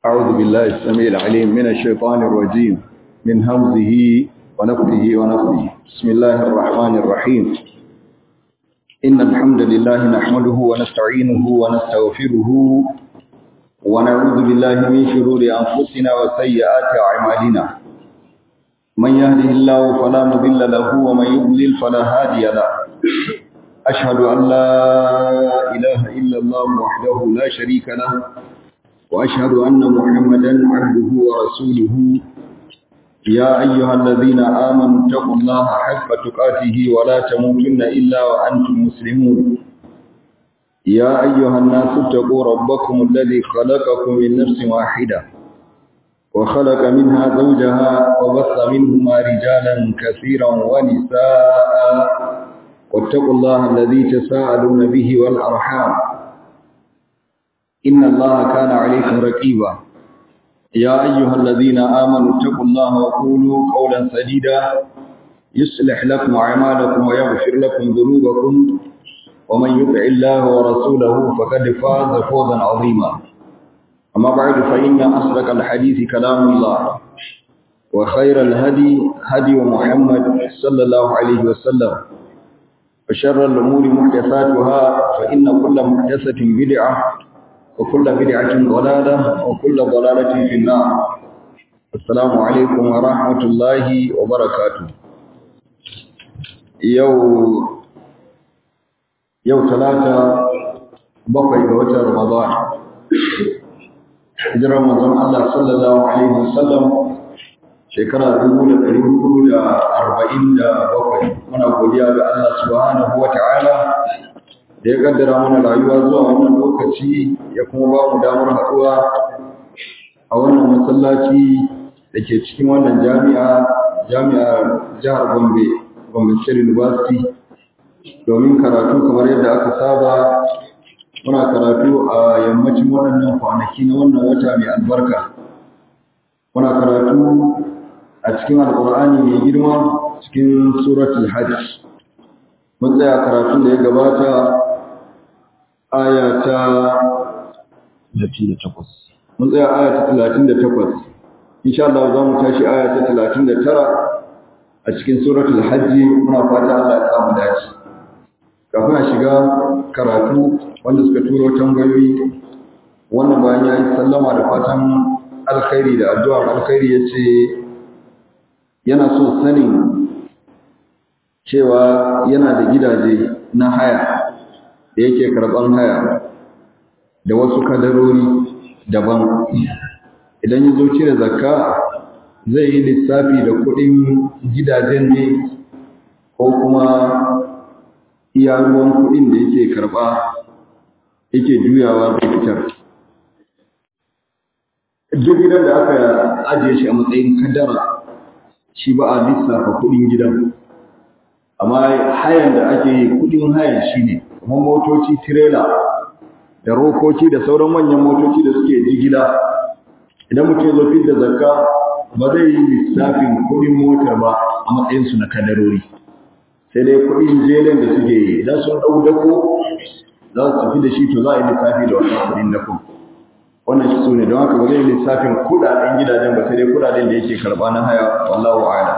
أعوذ بالله السميع العليم من الشيطان الرجيم من همزه ونفخه ونفخه بسم الله الرحمن الرحيم إن الحمد لله نحمده ونستعينه ونستغفره ونعوذ بالله من شرور أنفسنا وسيئات أعمالنا من يهده الله فلا مضل له ومن يضلل فلا هادي له أشهد أن لا إله إلا الله وحده لا شريك له وأشهد أن محمدا عبده ورسوله يا أيها الذين آمنوا اتقوا الله حق تقاته ولا تموتن إلا وأنتم مسلمون يا أيها الناس اتقوا ربكم الذي خلقكم من نفس واحدة وخلق منها زوجها وبث منهما رجالا كثيرا ونساء واتقوا الله الذي تساءلون به والأرحام إن الله كان عليكم رقيبا يا أيها الذين آمنوا اتقوا الله وقولوا قولا سديدا يصلح لكم أعمالكم ويغفر لكم ذنوبكم ومن يطع الله ورسوله فقد فاز فوزا عظيما أما بعد فإن أصدق الحديث كلام الله وخير الهدي هدي محمد صلى الله عليه وسلم وشر الأمور محدثاتها فإن كل محدثة بدعة وكل بدعة ضلالة وكل ضلالة في النار السلام عليكم ورحمة الله وبركاته يو يو ثلاثة بقي بوتر رمضان هجر رمضان الله صلى الله عليه وسلم shekara dubu da ɗari hudu da arba'in da bakwai muna godiya ga Allah subhanahu wa ta'ala da ya kaddara mana rayuwa zuwa wannan lokaci ya kuma ba mu damar haɗuwa a wannan masallaci da ke cikin wannan jami'a jami'ar jihar Gombe Gombe State University domin karatu kamar yadda aka saba muna karatu a yammacin waɗannan kwanaki na wannan wata mai albarka muna karatu a cikin alƙur'ani mai girma cikin suratul hajj mun tsaya karatun da ya gabata aya ta 38 mun tsaya aya ta 38 insha Allah za mu tashi aya ta 39 a cikin suratul hajj muna fata Allah ya samu dace kafin a shiga karatu wanda suka turo tambayoyi wannan bayan ya yi sallama da fatan alkhairi da addu'ar alkhairi ya ce yana so sanin cewa yana da gidaje na haya da yake karɓar haya da wasu kadarori daban idan ya zo cire zakka zai yi lissafi da kuɗin gidajen ne ko kuma iya ruwan kuɗin da yake karɓa yake juyawa da fitar duk gidan da aka ajiye shi a matsayin kadara shi ba a lissafa kuɗin gidan amma hayan da ake yi kuɗin hayan shi ne kuma motoci tirela da rokoki da sauran manyan motoci da suke jigila idan mutum ya zo da zakka ba zai yi lissafin kuɗin motar ba a matsayinsu na kadarori sai dai kuɗin jelen da suke yi idan sun ɗau dako za su tafi da shi to za a yi lissafi da wannan kuɗin dako wannan shi su ne don haka ba zai yi lissafin kuɗaɗen gidajen ba sai dai kuɗaɗen da yake karɓa na haya wallahu a'lam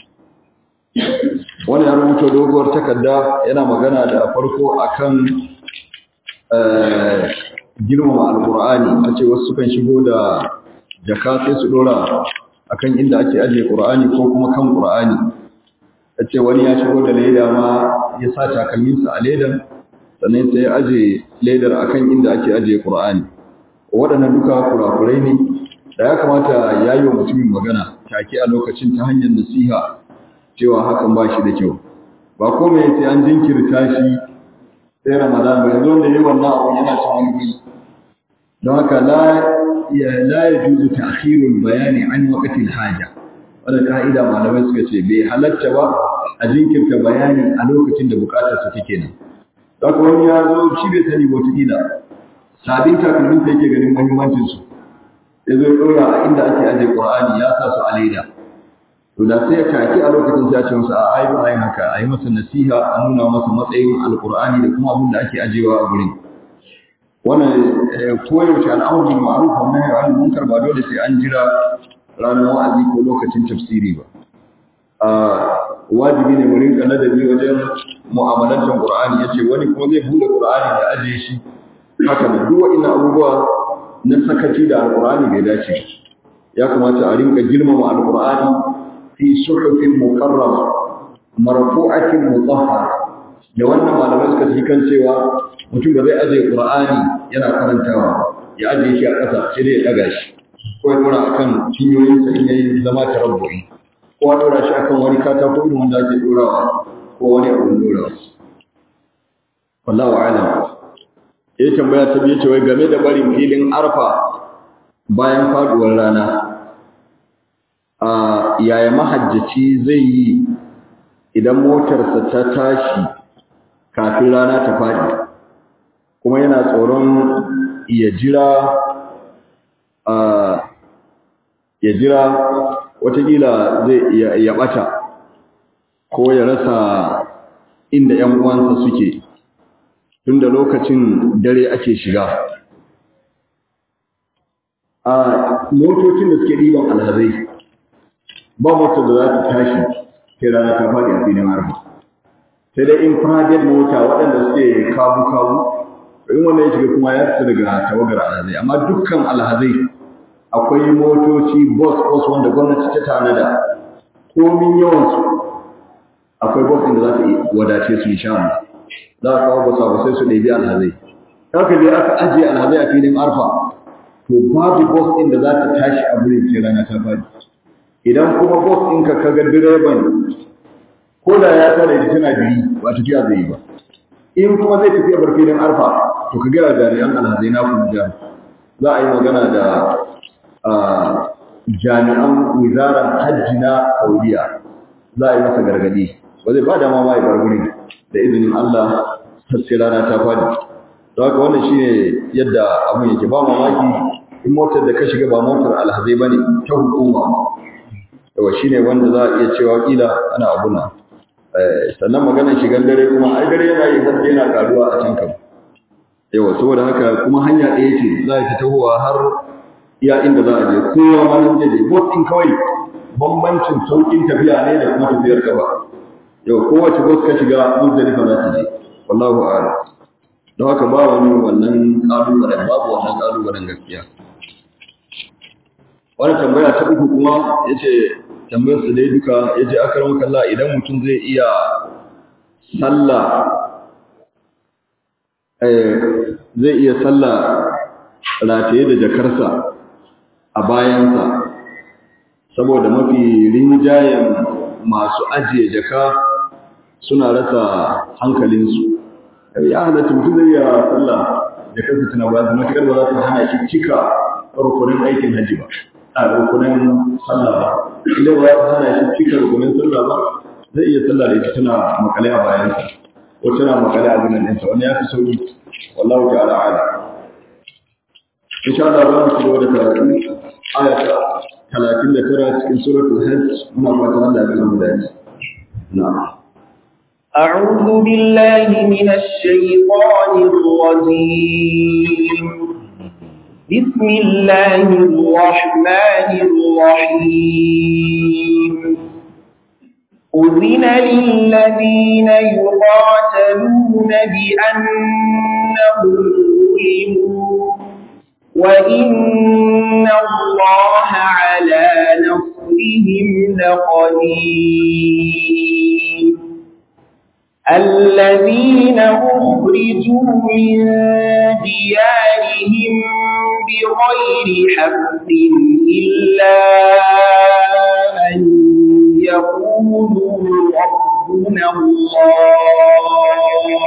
wani ya rubuta doguwar takarda yana magana da farko akan girmama alkur'ani a ce wasu sukan shigo da jaka sai su dora akan inda ake ajiye qur'ani ko kuma kan qur'ani a ce wani ya shigo da leda ma ya sa takalminsa a ledan sannan sai ya aje ledar akan inda ake ajiye qur'ani waɗannan duka kurakurai ne da ya kamata ya yi wa mutumin magana take a lokacin ta hanyar nasiha cewa hakan ba shi da kyau ba kome sai an jinkirta shi sai ramadan ba yanzu wanda yi wannan abu yana cin wani guri don haka la ya juzu ta'khirul bayani an waqtil haja wanda ka'ida malamai suka ce bai halatta ba a jinkirta bayani a lokacin da bukatar sa take nan haka wani ya zo shi bai sani ba wata sabin takalmin da yake ganin muhimmancin su ya zo ya ɗora a inda ake ajiye qur'ani ya sa su a leda to da sai ya taki a lokacin sai ya ce masa a ai ba ai haka ai masa nasiha a nuna masa matsayin alqur'ani da kuma abin da ake ajewa a gurin wannan koyaushe al'amur bil ma'ruf wa nahy 'anil munkar ba dole sai an jira ranar wa'azi ko lokacin tafsiri ba a wajibi ne mu rinka ladabi wajen mu'amalantar Qur'ani yace wani kuma zai bude Qur'ani da ajiye shi haka ne duk wa'annan abubuwa na sakaci da Al-Qur'ani bai dace ya kamata a rinka girmama Al-Qur'ani fi suhufin mukarrama marfu'atin mutahhara da wannan malamai suka ci kan cewa mutum ba zai ajiye Qur'ani yana karantawa ya ajiye shi a ƙasa sai dai ya daga shi ko ya dora akan cinyoyinsa in yayi zama tarabbu'i ko a dora shi akan wani katako irin wanda ake dorawa ko wani abun dorawa wallahu a'lam ya tambaya ta biye cewa game da barin filin arfa bayan faduwar rana a yaya mahajjaci zai yi idan motarsa ta tashi kafin rana ta faɗi kuma yana tsoron ya jira a ya jira watakila zai ya ɓata ko ya rasa inda ‘yan uwansa suke tun da lokacin dare ake shiga a motocin da suke ɗiban alhazai ba motar da za ta tashi sai rana ta faɗi a filin arfa sai dai in private mota waɗanda suke kabu-kabu in wannan ya shiga kuma ya fita daga tawagar alhazai amma dukkan alhazai akwai motoci bus-bus wanda gwamnati ta tanada komin yawansu akwai bus inda za ta wadace su insha Allah za a kawo basa ba sai su ɗebi alhazai haka dai aka ajiye alhazai a filin arfa to babu bus inda za ta tashi a wurin sai rana ta faɗi idan kuma bus ɗinka ka ga direban ko da ya tare da tana biri ba tafiya zai yi ba in kuma zai tafiya bar filin arfa to ka gaya jami'an alhazai na kuma jihar za a yi magana da jami'an wizarar hajji na saudiya za a yi masa gargadi ba zai ba dama ma ya bar wurin da izinin allah sai rana ta fadi don haka wannan shine yadda abin yake ba mamaki in motar da ka shiga ba motar alhazai ba ne ta hukuma yawa shine wanda za a iya cewa kila ana abuna sannan maganar shigan dare kuma ai dare yana yi har yana karuwa a can kam yawa saboda haka kuma hanya ɗaya ce za ta tahowa har iya inda za a je kowa ma nan je bot din kawai bambancin saukin tafiya ne da kuma tafiyar gaba yau kowace bot ka shiga muzdalifa za ta je wallahu a'lam don haka ba wani wannan kalubalen babu wannan kalubalen gaskiya wani tambaya ta uku kuma yace tambayar su dai duka yace akaram kalla idan mutum zai iya sallah eh zai iya sallah rataye da jakarsa a bayansa saboda mafi rinjayen masu ajiye jaka suna rasa hankalinsu ya halatta mutum zai iya sallah jakarsa tana bayansa matuƙar ba za ta hana shi cika rukunin aikin hajji ba a rukunin sallah ba idan ba ta hana shi cika rukunin sallah ba zai iya sallah da ita tana makale a bayansa ko tana makale a zinan ɗinsa wani ya fi sauki wallahu ta'ala ala insha Allah za mu ci gaba da karatu aya ta talatin da tara cikin suratul hajj muna fatan Allah ya samu dace na'am أعوذ بالله من الشيطان الرجيم بسم الله الرحمن الرحيم أذن للذين يقاتلون بأنهم ظلموا وإن الله على نصرهم لقدير الذين أخرجوا من ديارهم بغير حق إلا أن يقولوا ربنا الله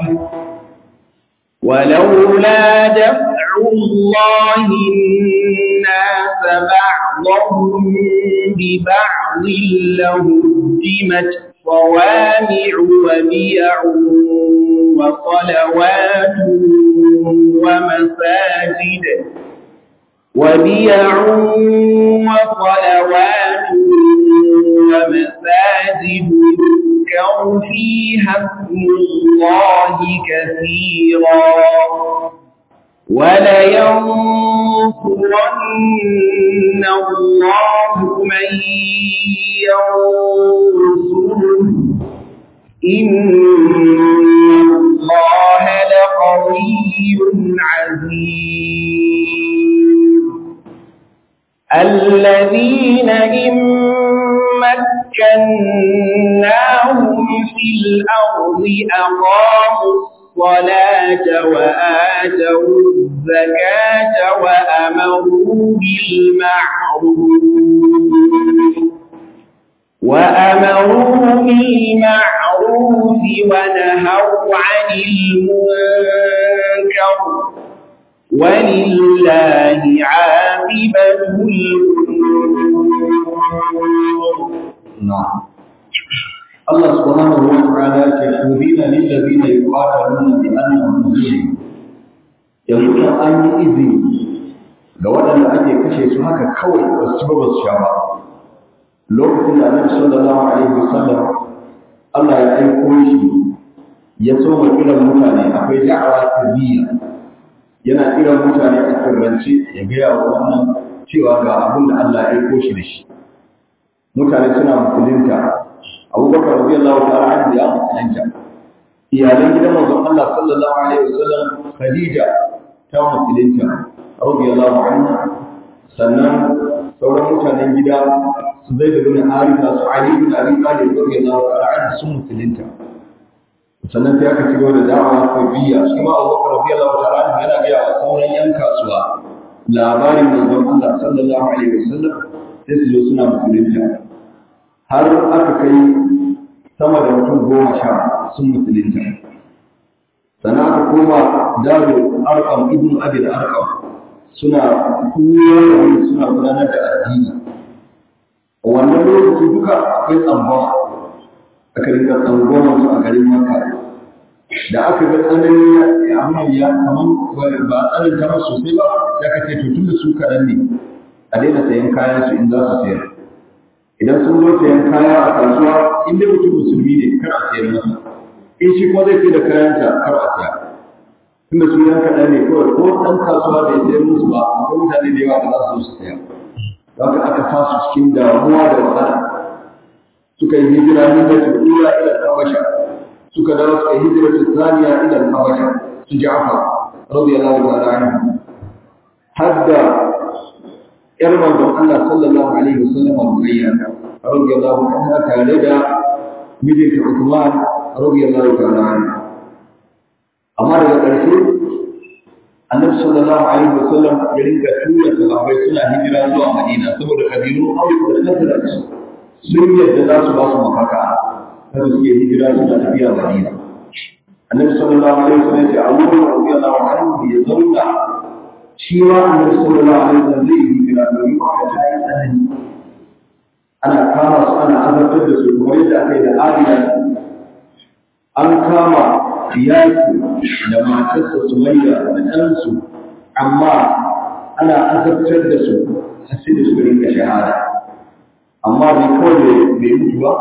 ولولا دفع الله الناس بعضهم ببعض لهدمت صوامع وبيع وصلوات ومساجد وبيع وصلوات ومساجد يذكر فيها اسم الله كثيرا ولينصرن الله من ينصره إن الله لقوي عزيز الذين إن مكناهم في الأرض أقاموا الصلاة وآتوا الزكاة وأمروا بالمعروف وأمروا بالمعروف ونهوا عن المنكر ولله عاقبة الأمور نعم الله سبحانه وتعالى تشهدين للذين يقاتلون بأنهم ظلموا yanzu kan an yi izini ga waɗanda ake kashe su haka kawai ba su ci ba ba su sha ba lokacin da annabi sallallahu alaihi wasallam Allah ya aiko shi ya soma kiran mutane akwai da'awa sirriya yana kiran mutane a sirrance ya gaya wa wannan cewa ga abin da Allah ya aiko shi da shi mutane suna musulunta abubakar radiyallahu ta'ala anhu ya musulunta iyalan gidan manzon Allah sallallahu alaihi wasallam Khadija ta musulunta radiyallahu anha sannan sauran mutanen gida su zai da bin Haritha su Ali bin Abi Talib radiyallahu ta'ala anhu sun musulunta sannan sai aka ci gaba da da'awa ko biya shi ma Abubakar radiyallahu ta'ala anhu yana ga wa sauran yan kasuwa labarin manzon Allah sallallahu alaihi wasallam sai su zo suna musulunta har aka kai sama da mutum goma sha sun musulunta sana aka koma daro arkam ibn abi da arkam suna koyar da wani suna gudanar da addini a wannan lokaci duka akwai tsangwama aka rinka tsangwama su a garin makka da aka ga tsanani abin ya kaman ba tsarin ta sosai ba ya kace to tun da su kaɗan ne a daina sayan kayan su in za su sayar idan sun zo sayan kaya a kasuwa in dai mutum musulmi ne kar a sayar masa in shi kuma zai sai da kayansa kar a saya tunda su yan kaɗan ne kawai ko ɗan kasuwa bai sayar musu ba akwai mutane da yawa da za su zo su saya haka aka sa su cikin damuwa da wahala suka yi hijira min da tura ila habasha suka dawo suka yi hijira ta saniya ila habasha su ja'far radiyallahu ta'ala anhu hadda ‘yar manzon Allah sallallahu Alaihi wasallam Ruqayya radiyallahu anha tare da mijinta Uthman radiyallahu ta'ala anhu amma daga ƙarshe Annabi sallallahu Alaihi wasallam ya rinka tura sahabbai suna hijira zuwa Madina saboda kabilu Aus da Khazraj sun yadda za su ba su mafaka kada suke hijira suna tafiya Madina Annabi sallallahu Alaihi wasallam ya ce Abu Bakar radiyallahu anhu ya zauna shi ma annabi sallallahu alaihi wasallam zai yi hijira domin ba ta yi tsanani ana kama su ana azabtar da su kamar yadda aka yi da Ariya an kama Iyaku da matarsa Sumayya da ɗansu amma ana azabtar da su har sai da su rinka shahada amma bai kawai bai mutu ba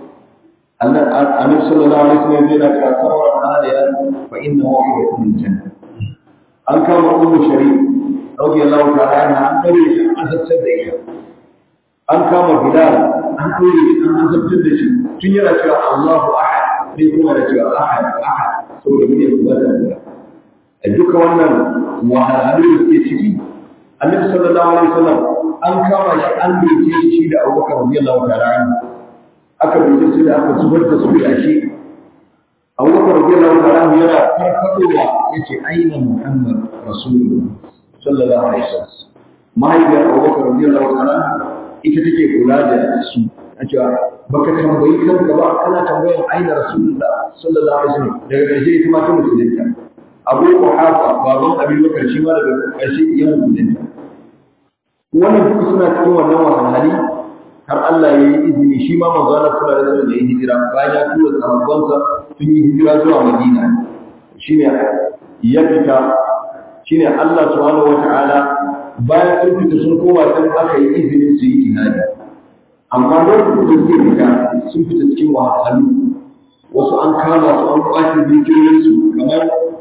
annabi sallallahu alaihi wasallam yana cewa sabran aliya fa inna wahidakum min jannah an kama ummu shari radiyallahu ta'ala anha an kare shi an azabtar da ita an kama bilal an kare shi an azabtar da shi tun yana cewa Allahu ahad sai kuma da cewa ahad ahad saboda mun yi kuma da a duka wannan wahalhalu da suke ciki annabi sallallahu alaihi wasallam an kama shi an doke shi da Abubakar radiyallahu ta'ala anhu aka doke shi da aka zubar da su da shi abubakar radiyallahu ta'ala anhu yana farfadowa yace aina muhammad rasulullah sallallahu alaihi wasallam mahaifiyar abubakar radiyallahu ta'ala ita take kula da su a cewa baka tambayi kanka ba kana tambayan aina rasulullah sallallahu alaihi wasallam daga ƙarshe ita ma ta musulunta abu quhafa baban abin bakar shi ma daga ƙarshe ya musulunta wannan duka suna cikin wannan wahalhali har Allah ya yi izini shi ma manzo Allah sallallahu alaihi wasallam ya yi hijira bayan ya tura sahabbansa sun yi hijira zuwa Madina shine ya fita shine Allah subhanahu wataala bayan sun fita sun koma sai aka yi izinin su yi jihadi amma lokacin da suke fita sun fita cikin wahalhalu wasu an kama su an kwace dukiyoyin su kamar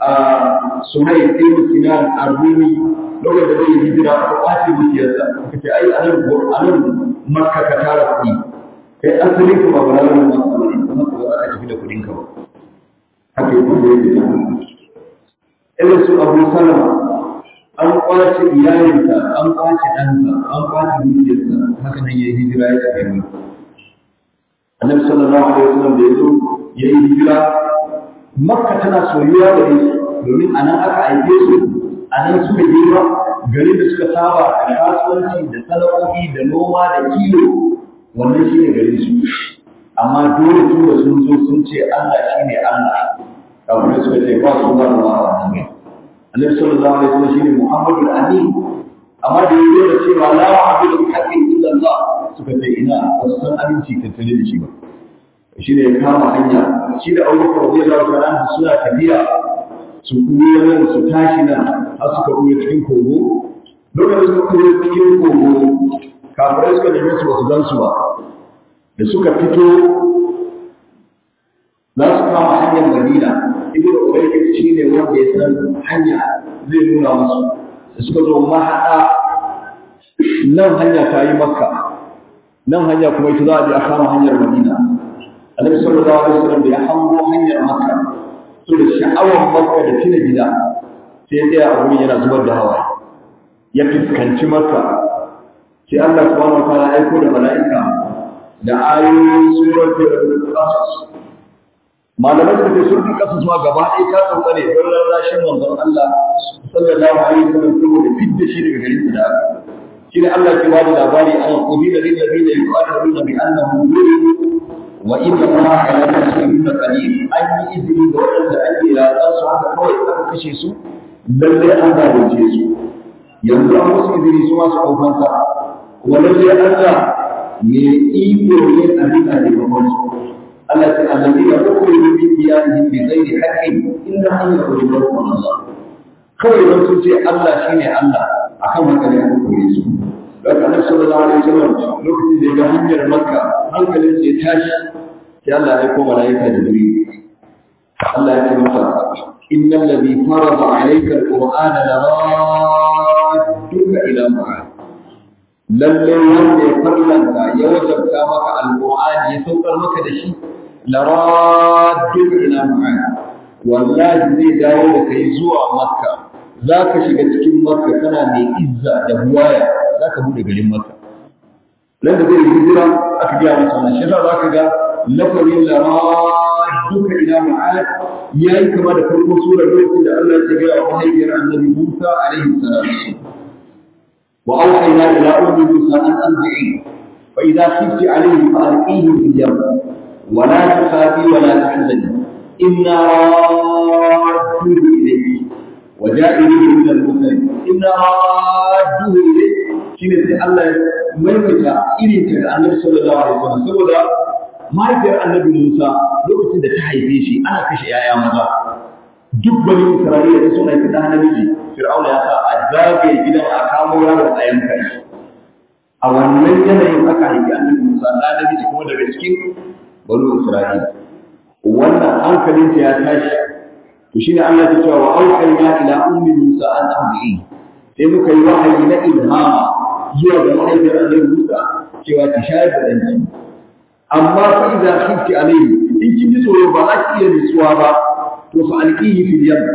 a suhaib ibn sinan ar-rumi lokacin da zai hijira aka kwace dukiyarsa aka ce ai anan anan makka ka tara kuɗi kai asali kuma ba za mu makka ba ne kuma ba za ka tafi da kuɗin ka ba haka yi kuma yake irin su abu salama an kwace iyalinsa an kwace ɗansa an kwace dukiyarsa haka nan ya yi hijira ya tafi mu annabi sallallahu alaihi wasallam da ya zo ya yi hijira makka tana soyuwa da su domin a nan aka aike su a nan suka girma garin da suka saba da kasuwanci da sana'o'i da noma da kiwo wannan shine garin su amma dole tun da sun zo sun ce Allah shine Allah kafin suka ce ba su ba Allah a wannan gari annabi sallallahu alaihi wasallam shine Muhammadul Amin amma da yazo da cewa la wa'budu bi haqqin illa Allah suka ce ina wasu san aminci tattale da shi ba shi ne ya kama hanya shi da Abubakar radiyallahu ta'ala anhu suna tafiya su kuya nan su tashi nan har suka kuya cikin kogo lokacin suka kuya cikin kogo kafirai suka neme su ba su gan su ba da suka fito za su kama hanyar Madina ibnu Ubayd shi ne wanda ya san hanya zai nuna musu da suka zo mahaɗa nan hanya ta yi makka nan hanya kuma ita za a je a kama hanyar madina annabi sallallahu alaihi wasallam da ya hango hanyar makka to da sha'awar makka da tuna gida sai ya tsaya a wurin yana zubar da hawaye ya fuskanci makka sai Allah subhanahu wa ta'ala aiko da mala'ika da ayoyin suratul qasas malamai suka ce sun fi kasa zuwa gaba ɗaya ta sauka ne don rarrashin manzon Allah sallallahu alaihi wasallam saboda fidda shi daga garin da aka shi ne Allah ke bada labari an qudila lil ladina yuqatiluna bi annahum zulimu wa inna Allaha la yusrifu qadir an yi izini ga waɗanda ake ratsa su haka kawai aka kashe su lalle an zalunce su yanzu an musu izini su ma su ɗaukansa kuma lalle Allah me iko ne a bisa taimakon su التي الذين أخرجوا من ديارهم بغير حق إلا أن يخرجوا من الله kawai don sun ce Allah shi ne Allah a kan haka ne aka kore su. Daga Annabi sallallahu alaihi wasallam lokacin da ya ga hanyar Makka hankalin sai tashi sai Allah ya koma malaika Jibril. Allah ya ce masa innal ladhi farada alayka alqur'ana laradduka ila ma'ad. Lalle wanda ya farlanta ya wajabta maka alqur'ani ya saukar maka da shi laradduka ila ma'ad. wallahi zai dawo da kai zuwa makka za ka shiga cikin makka kana mai izza da buwaya za ka buɗe garin makka nan da zai yi hijira aka gaya masa wannan shi za ka ga lafazin lama duka ila ma'ad ya yi kama da farko surar lokacin da Allah ya gaya wa mahaifiyar annabi Musa alaihi salam wa awhayna ila ummi Musa an anzi'i fa idza khifti alayhi fa alqihi fil yam wa la takhafi wa la tahzani إنا رادوه إليك وجائلوه من المرسلين إنا رادوه إليك shine sai Allah ya maimaita irin ta ga Annabi sallallahu alaihi wasallam saboda mahaifiyar Annabi Musa lokacin da ta haife shi ana kashe yaya maza duk bani Isra'ila da sun haifi ɗan namiji Fir'auna ya sa a zagaye gidan a kamo yaron a yanka shi a wannan yanayin aka haifi Annabi Musa ɗan namiji kuma daga cikin bani Isra'ila wannan hankalinta ya tashi to shine Allah ya cewa wa auhayna ila ummi Musa an amri sai muka yi wahayi na ilhama zuwa ga mahaifiyar Annabi Musa cewa ta shayar da danki amma fa idza khifti alayhi in kin ji tsoro ba za ki iya nutsuwa ba to fa alqihi fil yam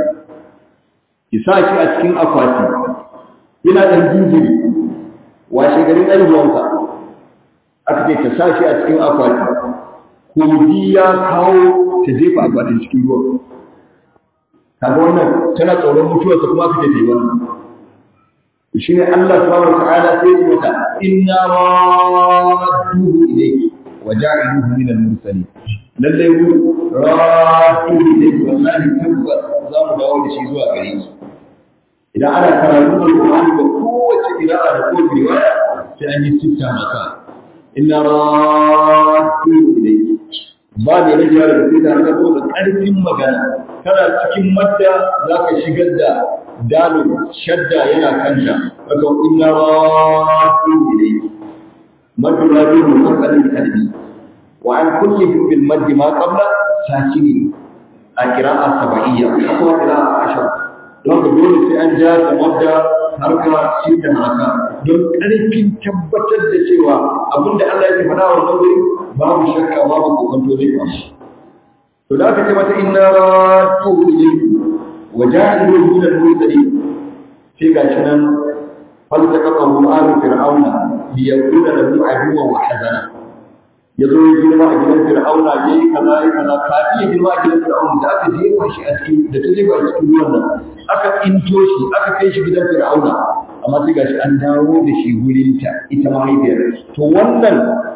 ki sa shi a cikin akwati yana dan jinjiri washe garin aihuwansa aka ce ta sa shi a cikin akwati kogi ya kawo ta jefa akwatin cikin ruwa kaga wannan tana tsoron mutuwarsa kuma aka ce ta yi wannan shi ne Allah subhanahu wa ta'ala sai ya mata inna radduhu ilayki wa ja'iluhu min al-mursalin lalle mu radduhu ilayki wallahi tabbas za mu dawo da shi zuwa gare ki idan ana karatu da Qur'ani ba kowace qira'a da kowace riwaya sai an yi sitta maka inna radduhu ilayki ba da rage da sai da haka da ƙarfin magana kana cikin madda za ka shigar da dalil shadda yana kanta haka inna ratu ilayhi maddu ratu musaqqalin kalbi wa an kulli bil maddi ma qabla sakini a kira'a saba'iyya ko kira'a ashar don ka dole sai an ja da wadda harka shi da haraka don ƙarfin tabbatar da cewa abinda Allah ya faɗa wa wuri babu shakka babu kokonto zai faru to da aka ce mata inna ratu ilayhi wa ja'ilu min al-mursalin sai ga shi nan faltaqahu alu fir'auna li yakuna lahu aduwwan wa hazana yazo ya girma a gidan fir'auna yayi kaza yayi kaza kafi ya girma a gidan fir'auna da aka jefa shi a cikin da ta jefa cikin ruwan nan aka into shi aka kai shi gidan fir'auna amma sai gashi an dawo da shi gurinta ita mahaifiyar to wannan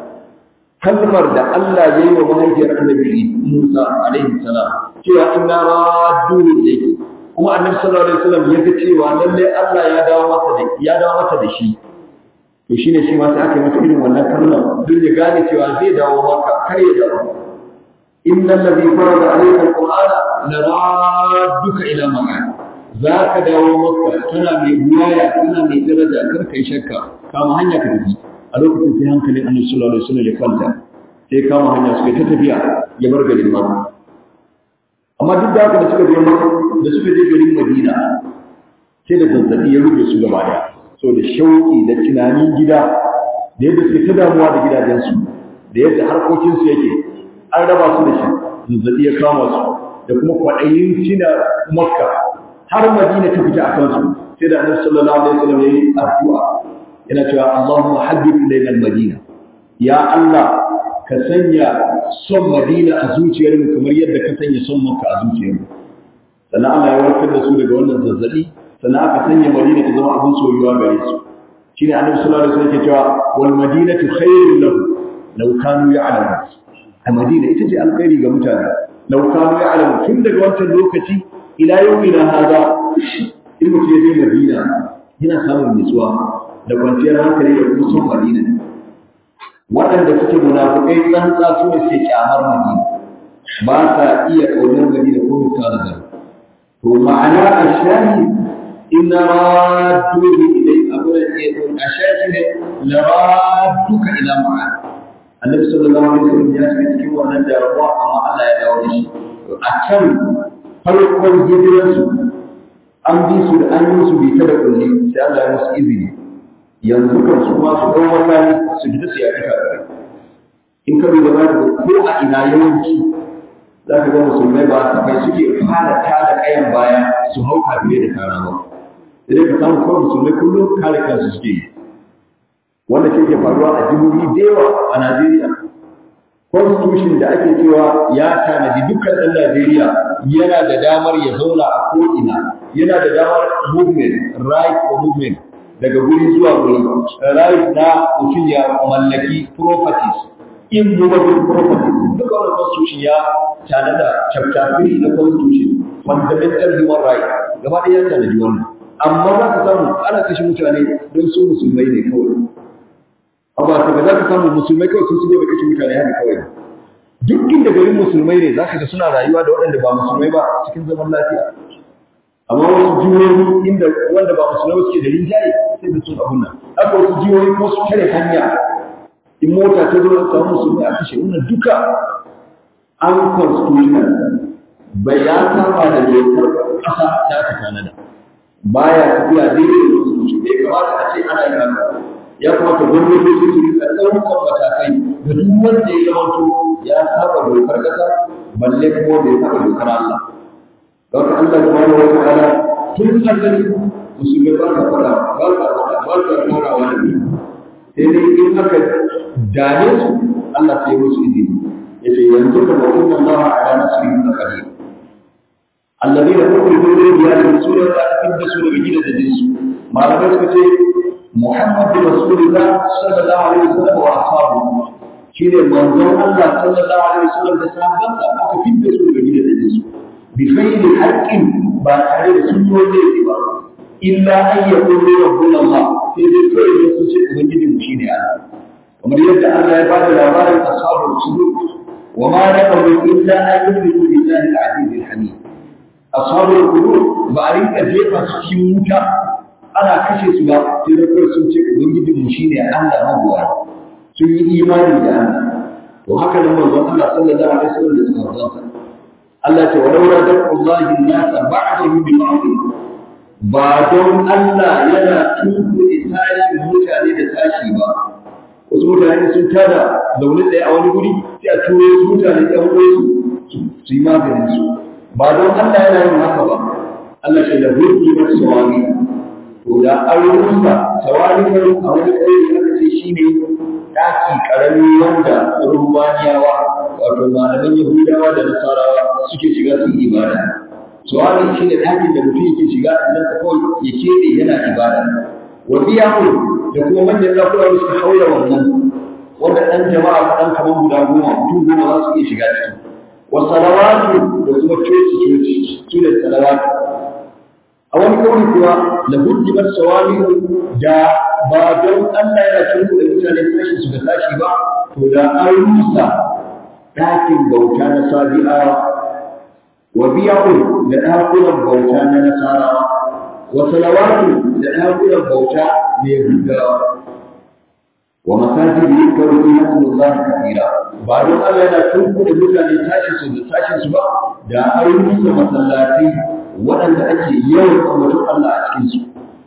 kalmar da Allah ya yi wa mahaifiyar annabi Musa alaihi salam cewa inna raddu ilayki kuma annabi sallallahu alaihi wasallam ya ga cewa lalle Allah ya dawo masa da ya dawo masa da shi to shine shi ma sai aka yi masa irin wannan kalmar don ya gane cewa zai dawo maka kar ya dawo innal ladhi farada alayka alqur'ana laradduka ila makan zaka dawo maka tana mai buwaya tana mai daraja kar kai shakka kama hanya ka tafi a lokacin sai hankalin annabi sallallahu alaihi wasallam ya kwanta sai kama hanya suka ta tafiya ya bar garin Makka amma duk da haka da suka je Makka da suka je garin Madina sai da zazzabi ya rufe su gaba daya so da shauki da tunanin gida da yadda suke ta damuwa da gidajensu da yadda harkokinsu yake an raba su da shi zazzabi ya kama su da kuma kwaɗayin cina Makka har Madina ta fita a kansu sai da annabi sallallahu alaihi wasallam ya yi addu'a yana cewa Allahumma haddith ilayna al-Madina ya Allah ka sanya son Madina a zuciyarmu kamar yadda ka sanya son Makka a zuciyarmu sannan Allah ya warkar da su daga wannan zazzabi sannan aka sanya Madina ta zama abin soyuwa gare su shine Annabi sallallahu alaihi wasallam yake cewa wal madinatu khairun lahu law kanu ya'lamun a Madina ita ce alkhairi ga mutane law kanu ya'lamun tun daga wancan lokaci ila yawmina hada in mutum ya je Madina yana samun nutsuwa da kwanciyar hankali da kuma son Madina waɗanda suke munafukai tsantsa su ne suke kyamar Madina ba sa iya ƙaunar Madina ko misali da to ma'ana a shahi inna radduhu ilai abuna a shahi ne la radduka ila ma'an annabi sallallahu alaihi wasallam ya shiga cikin wannan damuwa amma Allah ya dawo da shi a can farkon hijiransu an bi su da an yi su bi ta da kulli sai Allah ya musu izini yanzu kan su ma su ɗau makami su fita su yaƙi kafirai in ka duba za ka ga ko a ina yawanci za ka ga musulmai ba safai suke fara tada ƙayan baya su hau kafirai da kara ba sai ka samu kawai musulmai kullum kare kansu suke yi wanda ke ke faruwa a jihohi da yawa a Najeriya constitution da ake cewa ya tanadi dukkan ɗan Najeriya yana da damar ya zauna a ko'ina yana da damar movement right for movement daga guri zuwa guri right na mutum ya mallaki properties immovable properties duka wannan constitution ya tanada chapter 3 na constitution fundamental human right gaba ɗaya ya tanadi wannan amma za ka samu ana kashe mutane don su musulmai ne kawai amma ka za ka samu musulmai kawai sun shigo da kashe mutane haka kawai duk inda garin musulmai ne za ka ga suna rayuwa da waɗanda ba musulmai ba cikin zaman lafiya amma wasu jihohi inda wanda ba musulmai suke da rinjaye sai da sun abun nan haka wasu jihohi ko su tare hanya in mota ta zo ta samu musulmai a kashe wannan duka an constitutional bai ya saba da dokar ƙasa da aka tanada baya tafiya daidai da musulunci bai kamata a ce ana yin haka ya kamata gwamnati su su rika ɗaukar matakai da duk wanda ya zamanto ya saba dokar ƙasa balle kuma bai saba dokar Allah don Allah subhanahu wa ta'ala tun asali musulmi ba ka fada ba ka fada ba ka fara wani sai dai in aka dame su Allah sai musu izini yace yanzu ka ba inna Allah ala nasrihim qadir alladheena ukhrijoo min diyarihim sura ta tibda sura gida da jinsu malamai suka ce Muhammad Rasulullah sallallahu alaihi wasallam wa ashabu shine manzon Allah sallallahu alaihi wasallam da sahabbansa aka fidda su daga gida da jinsu bi ghairi haqqin ba tare da sun yi wani ba illa an yaqulu rabbuna Allah sai dai kawai da sun ce ubangiji mu shine Allah kamar yadda Allah ya bada labarin ashabul sudud wa ma naqalu illa an yu'minu billahi al-aziz al-hamid ashabul qulub ba a rinka jefa su cikin wuta ana kashe su ba sai da kawai sun ce ubangijin mu shine Allah mabuwa sun yi imani da Allah to haka nan manzon Allah sallallahu alaihi wasallam da sahabbansa Allah ce walau radaqullahi an-nasa ba'dahu bi ba'd ba don Allah yana tunkuɗe tashin mutane da tashi ba wasu mutane sun tada zaune tsaye a wani guri sai a turo su mutane ɗan uwansu su yi maganin su ba don Allah yana yin haka ba Allah ce da hulki na sawami to da an rusa sawami ne a wani ƙauye aka ce shine ɗaki ƙarami wanda rumbaniyawa wato malaman Yahudawa da Nasarawa suke shiga su yi ibada sawami shine ɗakin da mutum yake shiga a gidansa kawai ya keɓe yana ibada wa biyahu da kuma manyan ɗakuna da suka haura wannan wanda ɗan jama'a kaɗan kamar guda goma mutum goma za su iya shiga ciki wa salawatu da kuma coci coci su ne salawatu a wani kauri kuwa la hujjimat sawami da ba don Allah yana cin da mutane tashi su ga tashi ba to da an rusa ɗakin bauta na sabi'awa wa biya'un da ɗakunan bauta na nasarawa wa salawatu da ɗakunan bauta na yahudawa wa masajid yuzkaru fi hasbullahi kathira ba don Allah yana tunku da mutane tashi su da tashin su ba da an rusa masallatai waɗanda ake yawan ambaton Allah a cikin su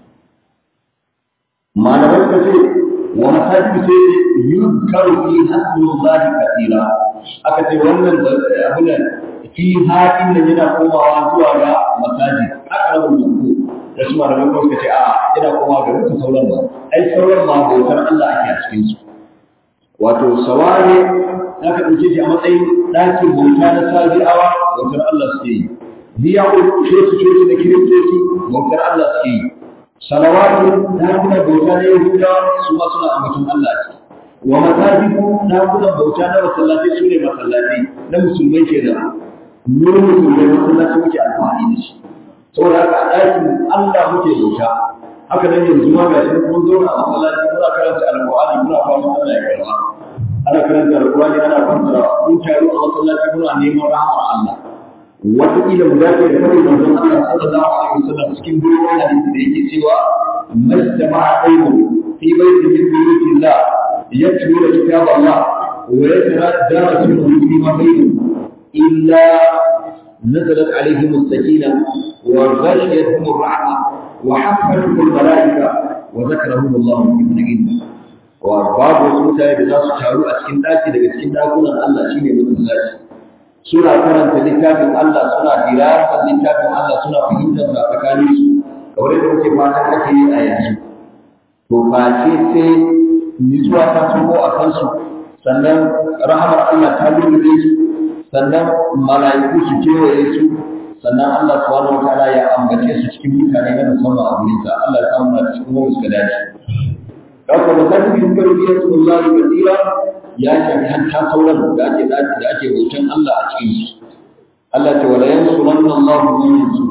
malamai suka ce wa masajid sai yuzkaru fi hasbullahi kathira aka ce wannan abin fi haɗin nan yana komawa zuwa ga masajid aqrabul mazkur da su malamai kuma suka ce a yana komawa ga duka sauran ba ai sauran ma bautar Allah ake a cikin su wato saware aka ɗauke shi a matsayin ɗakin bauta na sabi'awa bautar Allah suke yi biya ko coci coci na kiristoci bautar Allah suke yi salawatu ɗakunan bauta na yahudawa su ma suna ambaton Allah a ciki wa masajidu ɗakunan bauta na masallatai su ne masallatai na musulmai kenan mu musulmai masallaci muke alfahari da shi saboda haka a ɗakin Allah muke bauta haka nan yanzu ma ga shi mun zauna a masallaci muna karanta alƙur'ani muna fatan Allah ya karba ana karanta alƙur'ani ana fassara mun taru a masallaci muna neman rahmar Allah wataƙila mu dace da kawai manzon Allah sallallahu alaihi wasallam cikin dogon hadisi da yake cewa majtama'a qaumun fi baitin min buyutillah yatluna kitab Allah wa yatadarasuna fi ma bainahum illa نزلت عليهم السكينة وغشيتهم الرحمة وحفتهم الملائكة وذكرهم الله في من عنده وباب وسوتا da za su taru a cikin daki daga cikin dakunan Allah shine masallaci suna karanta littafin Allah suna dirasar littafin Allah suna fahimtar sa tsakanin su kamar yadda muke fatan ake yi a yanzu to face sai nutsuwa ta tuko a kansu sannan rahamar Allah ta lulluɓe su sannan mala'iku su kewaye su sannan Allah subhanahu wa ta'ala ya ambace su cikin mutane na musamman a gurin sa Allah ya samu na cikin wani suka dace haka da kan bin karfiya Allah da basira ya shafi hatta sauran da ake da ake bautan Allah a cikin su Allah ta wala yansuranna Allah man yansur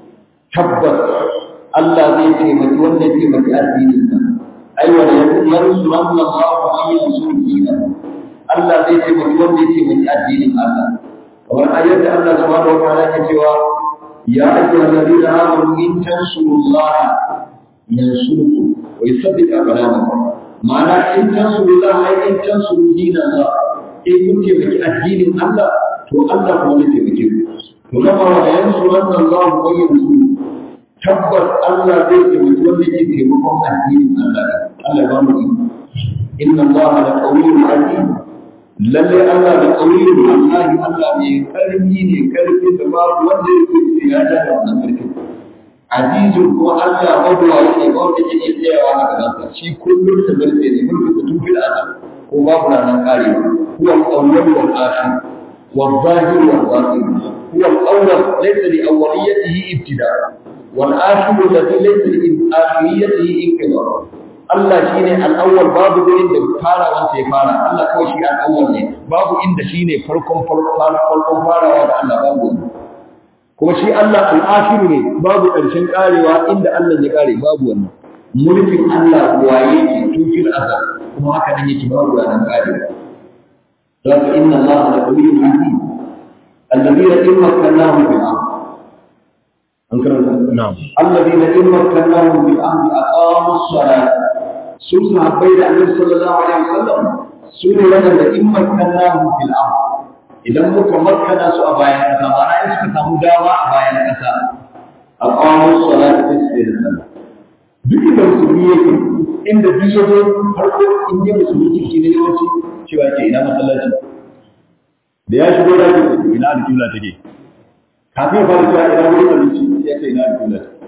tabbas Allah zai taimaki wanda ya taimaki addinin sa ai wala yansuranna Allah man yansur dinahu Allah zai taimaki wanda ya taimaki addinin Allah kamar ayar da Allah subhanahu wa ta'ala ke cewa ya ayyuhal ladina amanu in tansurullaha yansurkum wa yuthabbit aqdamakum ma'ana in tansurullaha ay in tansuru dinallah in kun taimaki addinin Allah to Allah kuma zai taimake ku to kama wa yansuranna Allah wa yansuru tabbas Allah zai taimaki wanda yake taimakon addinin Allah Allah ya ba mu inna Allah la qawiyyun aziz lalle Allah da ƙauyin wallahi Allah mai ƙarfi ne ƙarfi da babu wanda ya kuce ya da wannan ƙarfi azizun kuma Allah mabuwayi ne ba wanda yake tsayawa a gabansa shi kullum da zarce ne mulkin da tun fil azab ko babu ranar karewa huwa al-awwal wal akhir wal zahir wal batin huwa al-awwal laysa li awwaliyatihi ibtida wal akhir alladhi laysa li akhiriyatihi inqidar Allah shi ne al'awwal babu gurin da farawansa ya fara, Allah kawai shi al'awwal ne, babu inda shi ne farkon farkon farawa da Allah babu wani. Kuma shi Allah al'afiru ne, babu ƙarshen ƙarewa inda Allah ya ƙare babu wani. Mulkin Allah waye ke tufin azal, kuma haka nan yake babu ranar ƙarewa. Za ka inna Allah da ƙawiyin hadi, الذين إن مكناهم في الأرض نعم الذين إن مكناهم في الأرض أقاموا الصلاة sun sahabbai da annabi sallallahu alaihi wasallam su ne wadanda in makkannahum fil ard idan muka makana su a bayan ƙasa ma'ana in suka samu dama a bayan ƙasa a ƙawon salata ta su da sallah duk inda musulmi yake inda duk ya zo farko in je musulmi ciki ne yawanci cewa ke ina masallaci da ya shigo da ke ina alƙibla take kafin ya fara cewa ina wurin abinci ya ce ina alƙibla take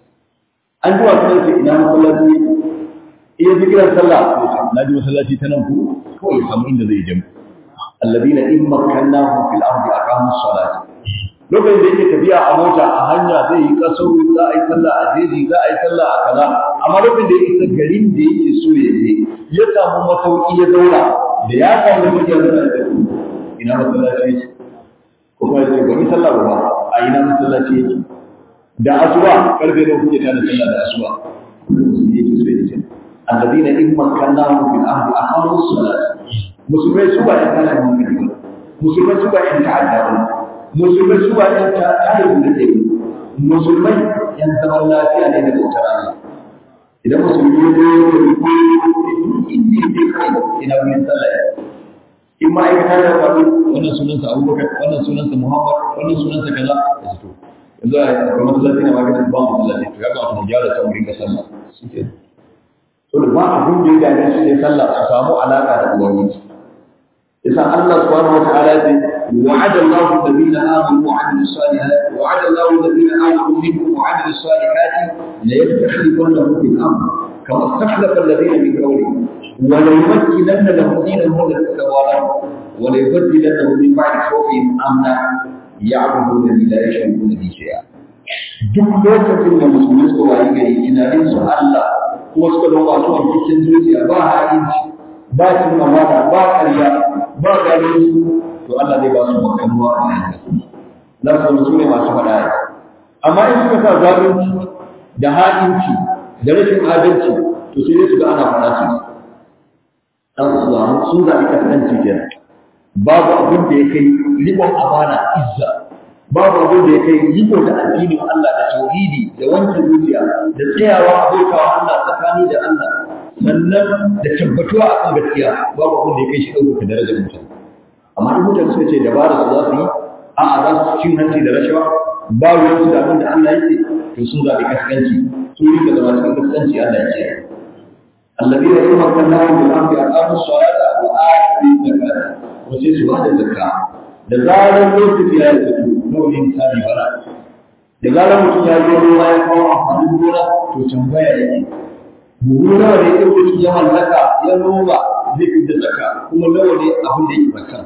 an ji wasu ce ina masallaci ne iya ji kiran sallah na ji masallaci ta nan ku kawai ya samu inda zai jami alladina in makkannahum fil ardi aqamu as-salata lokacin da yake tafiya a mota a hanya zai yi kaso za a yi sallah a jeji za a yi sallah a kaza amma lokacin da ya isa garin da yake so ya je ya samu masauki ya zauna da ya samu mutum ya zauna da ina masallaci yake ko kuma ya ce gwani sallah ba a ina masallaci yake da asuba karfe da kuke da sallah da asuba yake so ya ce alladina in makkannahum fil ardi aqamu as-salata musulmai su ba yan tashin hankali ba musulmai su ba yan ta'adda ba musulmai su ba yan ta'adda da ke musulmai yan zaman lafiya ne da bautar Allah idan musulmi ya zo ya yi ko inda ya je kai ina wurin sallah ya in ma'aikata da faru wannan sunansa abubakar wannan sunansa muhammad wannan sunansa kaza ya fito yanzu a akwai masallaci na maganin ba masallaci to ya kamata mu gyara can wurin ka sallah shi ke to da ba abin da ya dame su ne sallah su samu alaka da ubangiji yasa Allah subhanahu wataala ya ce wa'ada Allahu alladhina amanu wa 'amilus salihati wa'ada Allahu alladhina amanu minkum wa 'amilus salihati la yastakhlifannahum fil ard kama istakhlafa alladhina min qawlihim wa la yumakkinanna lahum dinahum alladhi tawallaw wa la yubaddilannahum min ba'di khawfihim amna ya'buduna la yushrikuna bihi shay'a duk lokacin da musulmi suka wayi gari tunanin su Allah kuma suka zama masu wankikin zuciya ba ha'inci ba cin amana ba ƙarya ba ganin to Allah zai ba su makamuwa a bayan za su zama su ne masu faɗa ya amma in suka sa zalunci da ha'inci da rashin adalci to sai dai su ga ana faɗa su dan su samu sun zaɓi kasance kenan babu abin da ya kai riƙon amana izza babu abin da ya kai riko da addinin Allah da tauhidi da wanke zuciya da tsayawa abokawa Allah tsakani da Allah sannan da tabbatuwa akan gaskiya babu abin da ya kai shi ɗaukaka darajar mutane amma in mutane suka ce dabara su za su yi a'a za su cin hanci da rashawa ba ruwan su da abin da Allah yake to sun zaɓi kaskanci sun rika zama cikin kaskanci Allah ya ce الذين إن مكناهم في الأرض أقاموا الصلاة وآتوا الزكاة وسيسوا هذا الزكاة da zarar lokaci ya fito nawa ne misali bara da zarar mutum ya zo ruwa ya kawo amfanin gona to tambaya yake buhu nawa ne ya mutum ya mallaka ya noma zai fi da zaka kuma nawa ne abin da yake zaka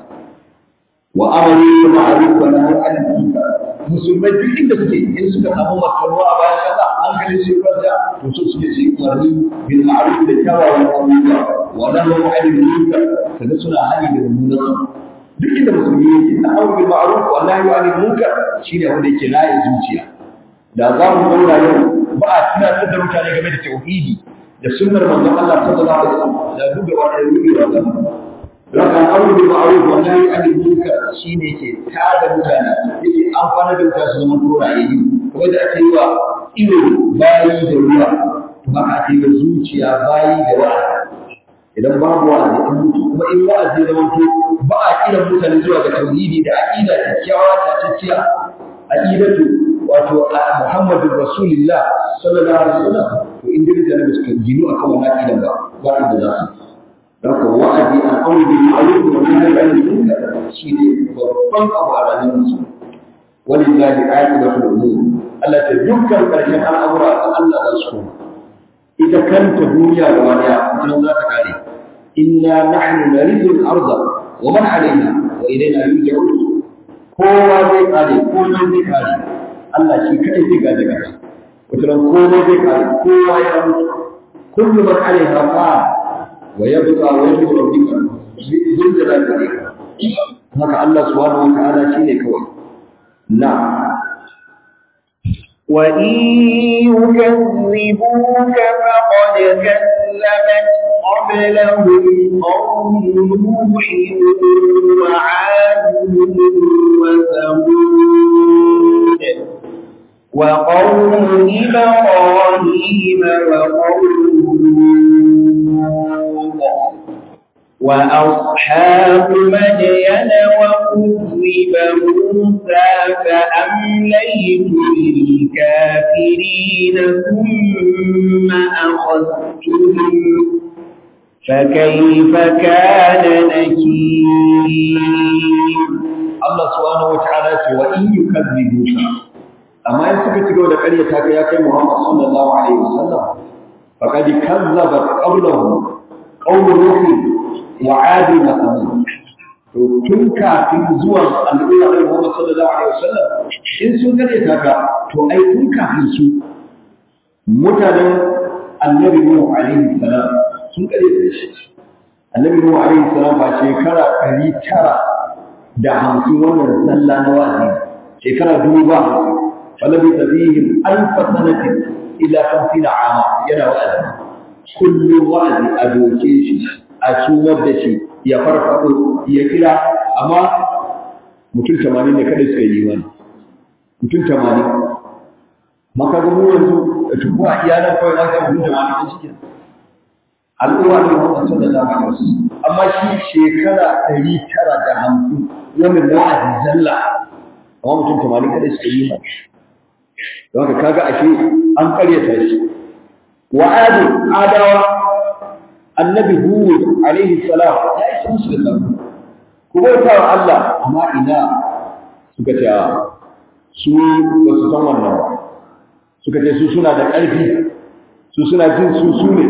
wa amali da ma'ruf wa nahy anil munkar musulmai duk inda suke in suka samu makarwa a bayan kasa hankalin su kwanta to so suke su yi umarni bil ma'ruf da kyawawan abubuwa wa nahy anil munkar kaga suna hali da mummunan duk inda musulmi yake na aure bil ma'ruf wa nahy anil munkar shine wanda yake laye zuciya da za mu zauna yau ba a tunatar da mutane game da tauhidi da sunnar manzon Allah sallallahu alaihi wasallam da duk da wani rubi da wannan Raka aure bil ma'ruf wa nahy anil munkar shine yake tada mutane yake amfana da mutane su zama turaye kamar da ake yi wa ido bayi da ruwa to haka ake yi wa zuciya bayi da wa'azi idan babu wa'azi an mutu kuma in wa'azi ya zama ba a kiran mutane zuwa ga tauhidi da aqida kyakkyawa tatacciya aqidatu wato Muhammadu Rasulullah sallallahu alaihi wasallam to inda mutane da suka gino akan wannan aqidan ba ba inda za su Haka wa'azi an aure bil ma'ruf wa nahy anil munkar shine babban abu a ranar musu walillahi aqibatul umur Allah ta dukkan karshen al'amura ga Allah za su koma ita kanta duniya gaba daya ita za ta kare inna nahnu narithu al-ardha wa man 'alayha wa ilayna yurja'un kowa zai kare komai zai kare Allah shi kadai zai gaje kasa wata komai zai kare kowa ya mutu kullu man 'alayha fa wa yabqa wajhu rabbika zul jalali wal ikram haka Allah subhanahu wa ta'ala shine kawai na وإن يكذبوك فقد كذبت قبلهم قوم نوح وعاد وثمود وقوم إبراهيم وقوم لوط وأصحاب مدين وكذب موسى فأمليت للكافرين ثم أخذتهم فكيف كان نكير Allah subhanahu wata'ala ce wa in yukazzibuka amma in suka ci gaba da ƙaryata ka ya kai Muhammad sallallahu alaihi wasallam faqad kazzabat qawluhum qawlu nuh wa 'ad wa thamud to tun kafin zuwan al'umma da Muhammad sallallahu alaihi wasallam in sun ƙaryata ka to ai tun kafin su mutanen annabi Nuh alaihi salam sun ƙaryata shi annabi Nuh alaihi salam ba shekara 900 da hamsin wannan sallah na wazi shekara dubu ba hamsin falabi tabihim alfa sanatin ila hamsin ama yana wa'azi kullum wa'azi a doke shi a sumar da shi ya farfaɗo ya kira amma mutum tamanin ne kada suka yi wani mutum tamanin maka ga mu yanzu da tuku a iyalan kawai na ga mutum tamanin ne shi al'umma ne wanda sallallahu alaihi wasallam amma shi shekara ɗari tara da hamsin wannan wa'azi zalla amma mutum tamanin kada suka yi mai don haka kaga ashe an karyata shi wa adu adawa annabi hud alaihi salam ya isa musu da sabo ku bauta wa Allah amma ina suka ce su ba su san wannan ba suka ce su suna da ƙarfi su suna jin su su ne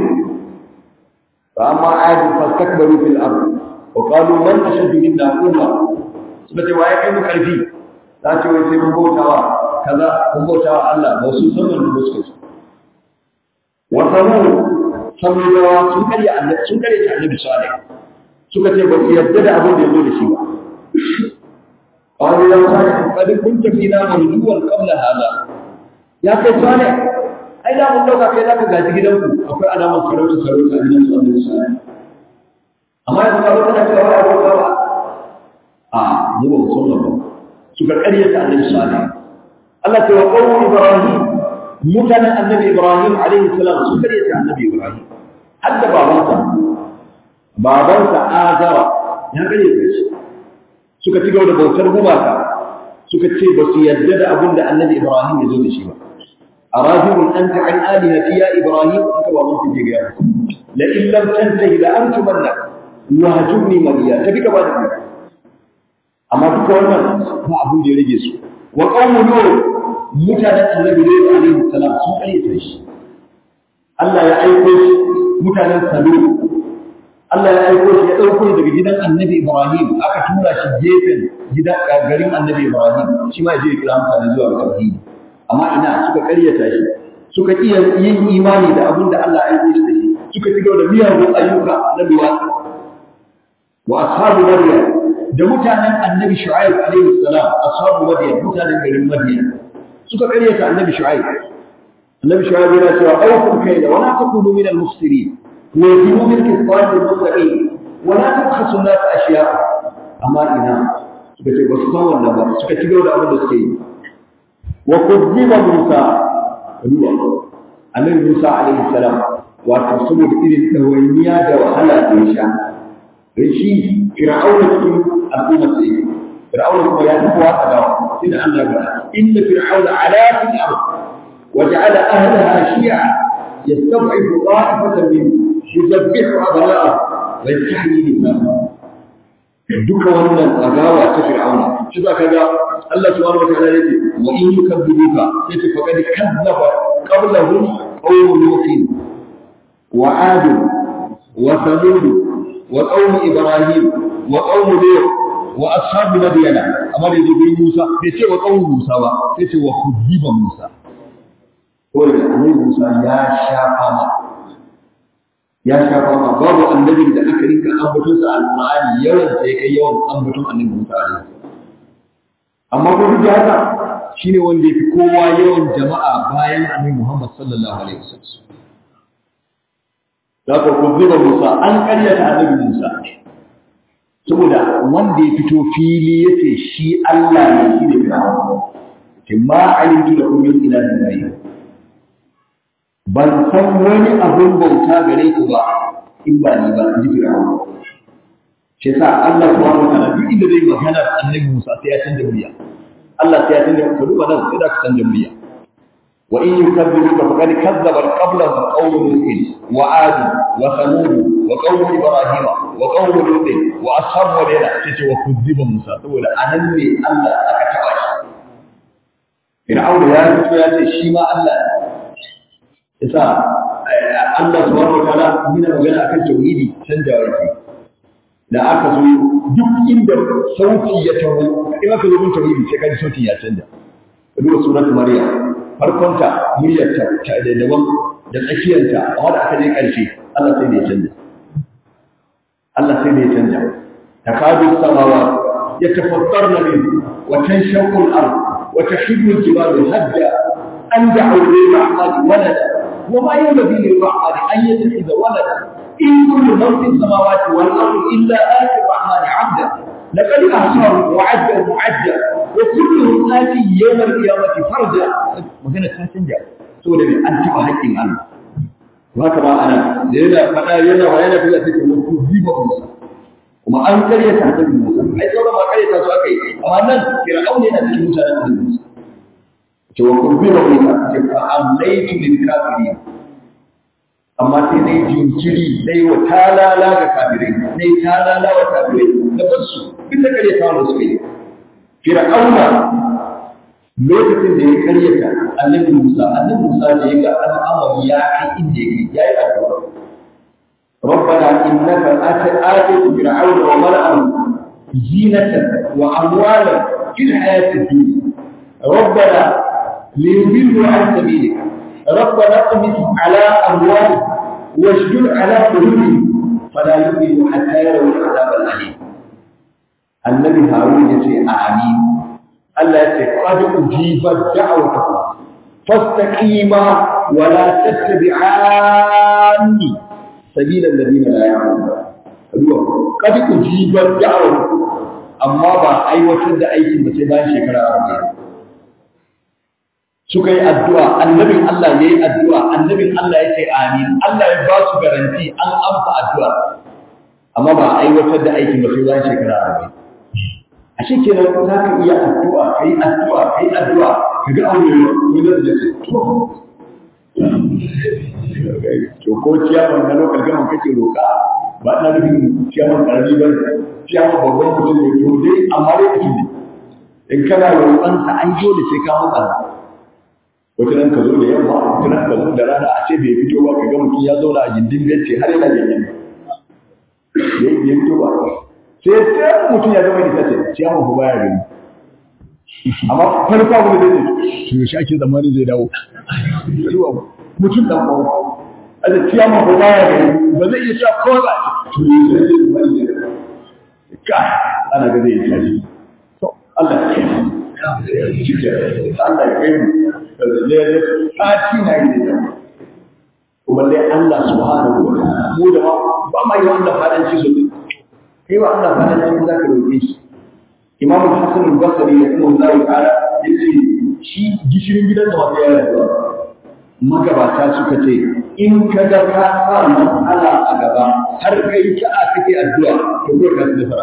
fa amma adu fastakbaru fil ard wa qalu man ashaddu minna quwwa suka ce waye kai mu karfi za ce wai sai mun bautawa kaza mun bautawa Allah ba su san wannan da suka wa samu samudawa sun karya annabi sun karya ta annabi salih suka ce ba su yarda da abin da ya zo da shi ba قالوا يا صالح قد كنت فينا مرجوا قبل هذا يا كي صالح ai da mun dauka kai zaka gaji gidanku akwai alamar sarauta sarauta a gidan sallallahu alaihi wasallam amma yanzu ka zo kana cewa wai abota ba a mu ba san ba suka ƙaryata annabi salih Allah ta wa qawmu ibrahim mutanen annabi ibrahim alaihi salam su ƙaryata annabi ibrahim hadda babansa babansa azara ya ƙaryata shi suka ci gaba da bautar gumaka suka ce ba su yarda da abin da annabi ibrahim ya zo da shi ba أراجل أنت عن آلهتي يا إبراهيم أكبر من تجيب يا لئن لم تنتهي لأرجمنك وهجرني مليا تبيك بعد ذلك أما بك wannan ba abin da ya rage su wa qaumu nur mutanen annabi ne alaihi salam sun ayyata shi Allah ya aiko shi mutanen salu Allah ya aiko shi ya dauko shi daga gidan annabi Ibrahim aka tura shi gefen gidan garin annabi Ibrahim shi ma ya je kira mutane zuwa ga tauhidi amma ina suka karyata shi suka iya yin imani da abin da Allah ya aiko shi da shi suka ci gaba da miyagun ayyuka na duwatsu wa ashabu maryam da mutanen annabi shu'aib alaihi salam ashabu maryam mutanen garin maryam suka karyata annabi shu'aib annabi shu'aib yana cewa awfu kayda wa la takunu min al-mufsirin wa yakunu min qisat al-mustaqim wa la tabkhasu an-nas ashya'a amma ina suka ce ba su san wannan ba suka ci gaba da abin da suke yi وكذب موسى ruwa annabi Musa alaihi salam wato saboda irin dawainiya da wahala da ya sha dan shi fir'auna cikin al'umma sai fir'auna kuma ya tafi wa adawa sai da Allah ya inna fir'auna ala fil ard wa ja'ala ahlaha shi'a yastad'ifu ta'ifatan min yuzabbihu abna'ah wa yastahyi nisa'ah duka wannan agawa ta fir'auna shi za ka ga Allah subhanahu wataala yake wa in yukazzibuka sai ta faqad kazzaba qablahum qawm nuh wa ad wa thamud wa qawm ibrahim wa qawm lut wa ashab madyana amma da zai Musa bai ce wa qawm Musa ba sai ce wa kuzziba Musa ko da annabi Musa ya shafa ma ya shafa ma babu annabin da aka rinka ambaton sa alqur'ani yawan sai kai yawan ambaton annabi Musa alaihi amma ko duk da haka shine wanda yafi kowa yawan jama'a bayan annabi Muhammad sallallahu alaihi wasallam da ko kuziba Musa an karyata annabi Musa saboda wanda ya fito fili yace shi Allah ne shi ne Fir'aun ke ma alimtu lakum min ilahin ghayr ban san wani abun bauta gare ku ba in ba ni ba ji Fir'aun shi yasa Allah subhanahu wa ta'ala duk inda zai magana da annabi Musa sai ya canja murya Allah sai ya canja ka duba nan sai da ka canja murya wa in yukazzibuka faqad kazzaba qablahum qawmu nuh wa ad wa thamud wa qawmu ibrahim wa qawmu lut wa ashabu wadina sai wa kuzziba Musa saboda anan ne Allah aka taba shi Fir'aun ya fito ya ce shi ma Allah yasa Allah subhanahu wa ta'ala yana magana akan tauhidi canjawa yake da aka zo duk inda sauti ya taho in aka zo mun tauhidi sai kaji sauti ya canja ka duba surat maryam farkonta muryar ta ta da daban da tsakiyarta amma da aka je karshe Allah sai da ya canja Allah sai da ya canja takadu samawa yatafattarna min wa tanshaqqu al-ard wa tahibbu al-jibalu hadda an da'u lir-rahmani walada وما ينبغي للرحمن أن يتخذ ولدا إن كل من في السماوات والأرض إلا آتي الرحمن عبدا لقد أحصاهم وعدهم عدا وكلهم آتي يوم القيامة فردا magana ta canja saboda mai an taɓa haƙƙin Allah to haka ma ana da yana faɗa yana wa yana fiye take wasu ziba musa kuma an karyata annabi musa ai sauran ma karyata su aka yi amma nan fir'aun yana cikin mutanen annabi musa ce wa kurbiba musa ce fa amlaitu lil kafirin amma sai dai jinkiri dai wa talala ga kafirai dai talala wa kafirai da basu duk da kare tawo su yi fir'auna lokacin da ya karyata annabi Musa annabi Musa da ya ga al'amari ya kai inda yake yayi addu'a ربنا إنك آتيت فرعون وملأه زينة وأموالا في الحياة الدنيا ربنا ليضلوا عن سبيلك ربنا اطمس على أموالهم واشدد على قلوبهم فلا يؤمنوا حتى يروا العذاب الأليم النبي هارون يقول آمين الله يقول قد أجيبت دعوتكم فاستقيما ولا تتبعاني سبيل الذين لا يعلمون قد أجيبت دعوتكم amma ba aiwatar da aikin ba sai bayan shekara arba'in suka yi addu'a annabin Allah ya yi addu'a annabin Allah ya ce amin Allah ya ba su garanti an amsa addu'a amma ba a aiwatar da aikin ba sai bayan shekara arba'in a shi ke nan za ka iya addu'a ka yi addu'a ka yi addu'a ka ga aure wani da ce to to ko ciyaman na lokal gaman kake roƙa ba na nufin ciyaman ƙarami ba ciyaman babban mutum ne to dai amma dai mutum ne in kana roƙonsa an dole sai ka matsa wata nan ka zo da yamma wata nan ka zo da rana a ce bai fito ba ka ga mutum ya zauna a gindin benci har yana ganyen ya yi fito ba sai sai mutum ya zama ita ce ciyaman ku baya gani amma farko abu da zai ce to shi ake zamanin zai dawo mutum dan ko a da ciyaman ku baya gani ba zai iya cewa kawai ba to yi sai zai zama ita ka ana ga zai yi tashi to Allah ya kiyaye Allah ya kai mu sati na yi da kuma dai Allah subhanahu wa ta'ala mu da ba ma yi wannan fadanci so ne kai wa Allah fadanci za ka roƙe shi Imam Hassan al-Basri ya kuma Allah ta'ala yace shi gishirin gidan da wanda ya rabu magabata suka ce in ka ga ka sa matsala a gaba har kai ta a kake addu'a to kai ka tsara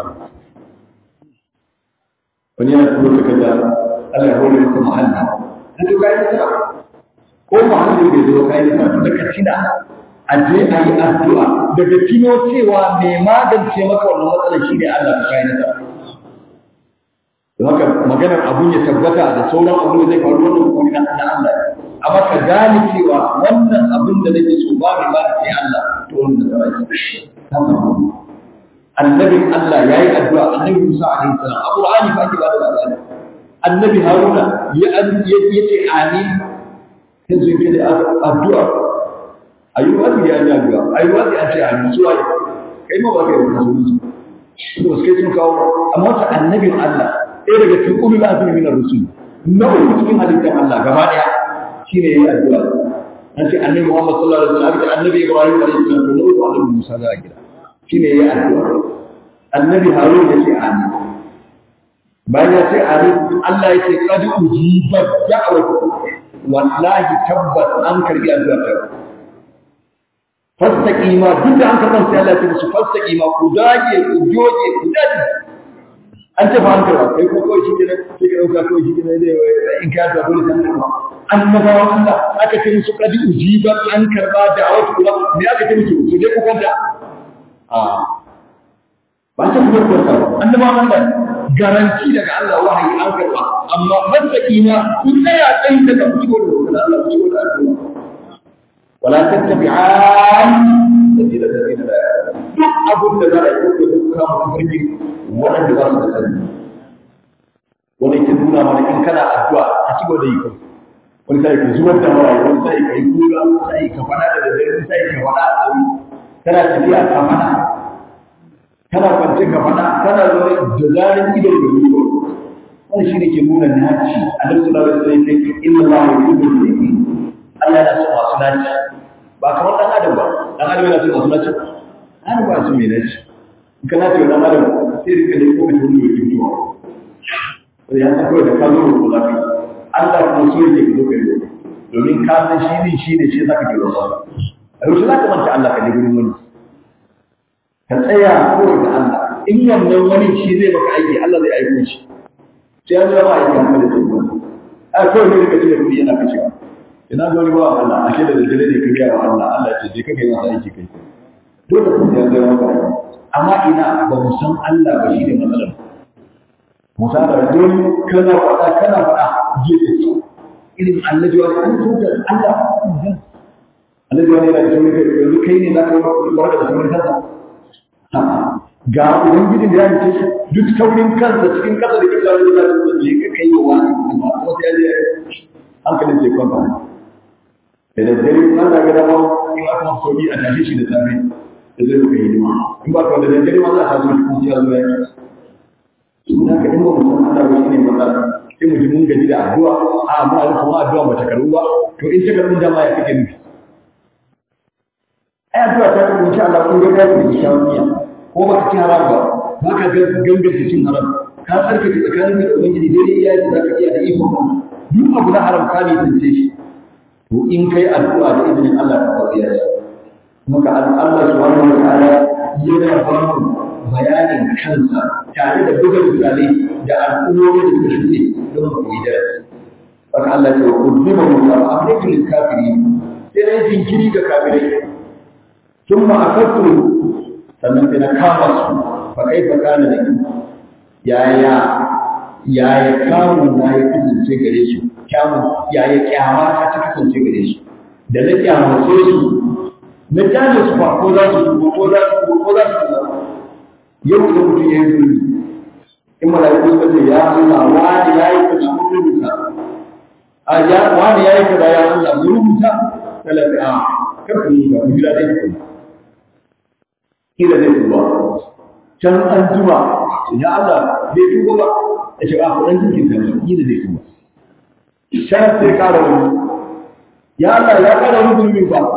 wani yana kuma takarda Allah ya hore maka muhalli na to kai nasara ko muhammadu bai zo kai nasara daga tina a je a yi addu'a daga tino cewa mai magance maka wannan matsalar shi ne Allah ka kai nasara don haka maganar abun ya tabbata da sauran abun da zai faru wannan kuma na Allah amma ka gane cewa wannan abin da nake so ba mai ba sai Allah to wannan nasara ce annabin Allah yayi addu'a annabi Musa alaihi salam a Qur'ani fa ake ba da labari annabi haruna ya ce amin sai su yi da addu'a ayyuwa ya yi addu'a ayyuwa an ce amin zuwa yi kai ma ba ka yi wata su su ba su kai sun kawo amma wata annabin Allah ɗaya daga cikin ulul azumi min ar-rusul na uku cikin halittar Allah gaba ɗaya shine yayi addu'a an ce annabi Muhammad sallallahu alaihi wasallam da annabi Ibrahim alaihi salam da uku annabi Musa da gida shine yayi addu'a annabi Harun ya ce amin bayan ya ce amin Allah ya ce qad ujibat da'watukum wallahi tabbas an karbi addu'a ta fastaqima duk da an karɓar sai Allah ya ce musu fastaqima ku dage ku joge ku dage an ce ba an karɓa kai ko kawai shi kenan sai ka dauka kawai shi kenan dai in ka ta dole kan karɓa annabawa Allah aka ce musu kadi ujiba an karɓa da awatu Allah me aka ce musu su je ku kwanta a ba ta kuma kwanta annabawa Allah garanti daga Allah wahayi an karɓa amma fastaqima ku tsaya tsayin daga ku ci gaba da Allah ku ci gaba da addu'a ولا تتبعان سبيل الذين لا يعلمون duk abin da za a yi ko duk kama tafarki waɗanda ba su da sani wani ke nuna mana in kana addu'a a ci gaba da yi kai wani sai ka zubar da mara wani sai ka yi kura wani sai ka fada da dare wani sai ka fada a tsawi kana tafiya ka fada kana kwance ka fada kana zaune da zarin ido da ruwa wani shi ne ke nuna naci a nan suna da sai kai inna ma yuhibbu al-muttaqin Allah yana son masu naci ba kamar ɗan adam ba ɗan adam yana son masu naci an ba su mai naci in ka naci wa ɗan adam sai rika da kuma wani mai fitowa wanda ya san kawai da ka zo ko za ka yi Allah kuma so yake ka zo ka yi domin ka san shi ne shi ne shi za ka ke roƙa a yau za ka manta Allah ka je gurin wani ka tsaya kawai da Allah in wannan wani shi zai maka aiki Allah zai aiko shi sai an zama aiki haka da tsoron a kawai ne rika cire kuɗi yana kashewa ina ga wani ba Allah ashe da daddare ne ka biya wa Allah Allah ce je ka kai masa aiki kai dole ku ya ga maka amma ina ba mu san Allah ba shine matsalar mu san da dole kana faɗa kana faɗa je ka ci irin annabi wani an tuka Allah annabi wani yana da saurin kai yanzu kai ne za ka warka da saurin kansa ga ubangijin da ya mace shi duk saurin kansa cikin kasa da kisa da za je ka kai wa wani amma wata ya je hankalin sai kwanta da daddare in an zaga dama in aka masu sauki a tashe shi da safe da zai rufe hidima in ba ka da daddare ma za a taso shi kuma sai ya zo ya yi su da ka in ba mu san Allah ba shine matsala sai mu ji mun gaji da addu'a a mu an kuma addu'a ba ta karu ba to in ta karu dama ya kake nufi ai addu'a ta karu insha Allah kun ga da ku shawniya ko ba ka ci haram ba ba ka ganganta cin haram ka tsarkake tsakanin da ubangiji daidai iya da za ka iya da ikon duk abu na haram ka ne tsince shi to in kai addu'a da izinin Allah ka fadiya shi maka Allah subhanahu wa ta'ala yana ba mu bayanin kansa tare da buga misalai da al'ummomi da suka shuɗe don mu koyi darasi haka Allah ya ce ku zuba mu da amrikin lil kafirin sai dai jinkiri ga kafirai thumma akattu sannan sai na kama su fa kaifa kana da yaya yaya kamun na ya kasance gare su kyamun yaya kyama ta ta kasance gare su da na kyamace su na jane su ba ko za su tuba ko za su tuba ko za su tuba yau da mutum ya yi zurbi in mala'iku suka ce ya Allah wani ya yi kaza mun rubuta a ya wani ya yi kaza ya Allah mun rubuta talaka a kar ku rubuta ku jira dai ku kila zai tuba can an jima ya Allah bai tuba ba ya ce a kuɗin cikin sa kila zai tuba can sai ƙara wani ya Allah ya ƙara wani zurbi ba